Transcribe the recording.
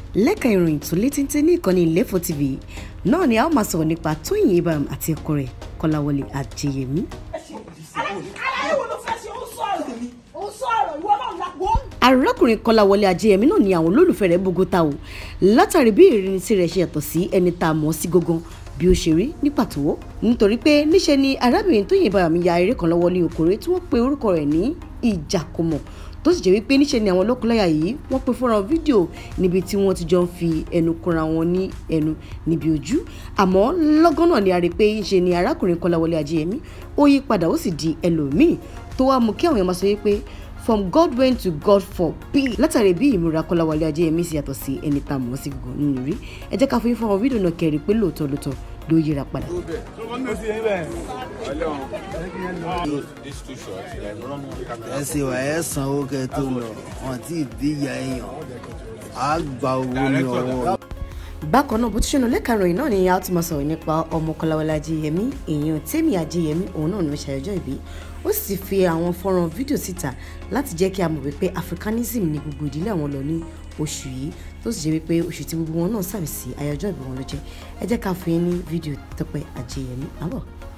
lẹ́ka ìròyìn tó létíntí ní ìkànnì Ilefo TV náà ni a ó máa sọ̀rọ̀ nípa Tóyìn Abraham àti ọkọ rẹ̀ Kọ́láwọlé Adéyẹmí. aláyé wo ló fẹ́ ṣe ó sọ̀rọ̀ ó sọ̀rọ̀ ìwọ náà la wọ́n. arákùnrin Kọ́láwọlé Adéyẹmí náà ni àwọn olólùfẹ́ rẹ̀ bógótà o látàrí bí ìrìnnìsí rẹ̀ ṣe yàtọ̀ sí ẹni tá a mọ̀ sí gógán bí ó ṣe rí ní pàtó nítorí pé níṣe ni arábìnrin Tóyìn Abraham ya eré kan lọ́wọ́ ní okòrè tí wọ́n pe orúkọ rẹ̀ ní ìjàkùmọ̀ tó sì jẹ́ wípé níṣe ni àwọn lọ́kọláya yìí wọ́n pe fọ́nrán fídíò níbi tí wọ́n ti jọ ń fi ẹnu kóra wọn ní ẹnu níbi ojú àmọ́ lọ́gán náà ni a rí i pé níṣe ni arákùnrin Kọ́láwọlé Adéyẹmí ó yí padà ó sì di ẹlòmíì tó wá mú kí àwọn èèyàn máa sọ wípé from God went to God for peace látàrí bí ìmúra Kọ́láwọlé Adéyẹmí sì yàtọ̀ sí ẹni tá a mọ̀ sí gbogbo nínú rí ẹ jẹ́ ká fún yín fọ́nrán fídíò náà kẹ́rì pé lóòótọ́ lóòótọ́ ló yíra padà. These two shots, then run one camera. ẹ ṣe wà ẹ sanwó kẹ tó lọ wọn tí ì díya èèyàn á gba owó ní ọwọ́ bákan náà bó ti ṣe nà lẹ́ka ìròyìn náà ni a ti máa sọ̀rọ̀ nípa ọmọ Kọ́láwọlé Adéyẹmí èèyàn Tẹ́mi Adéyẹmí òun náà ni ó ṣàyọjọ́ ìbí ó sì fi àwọn fọ́nrán fídíò síta láti jẹ́ kí a mọ̀ wípé Africanism ni gbogbo ìdílé àwọn lọ ní oṣù yìí tó sì jẹ́ wípé oṣù tí gbogbo wọn náà sàmì sí àyájọ́ ìbí wọn ló jẹ́ ẹ jẹ́ ká fún yín ní fídíò Tọ́pẹ́ Adéyẹmí àbọ̀.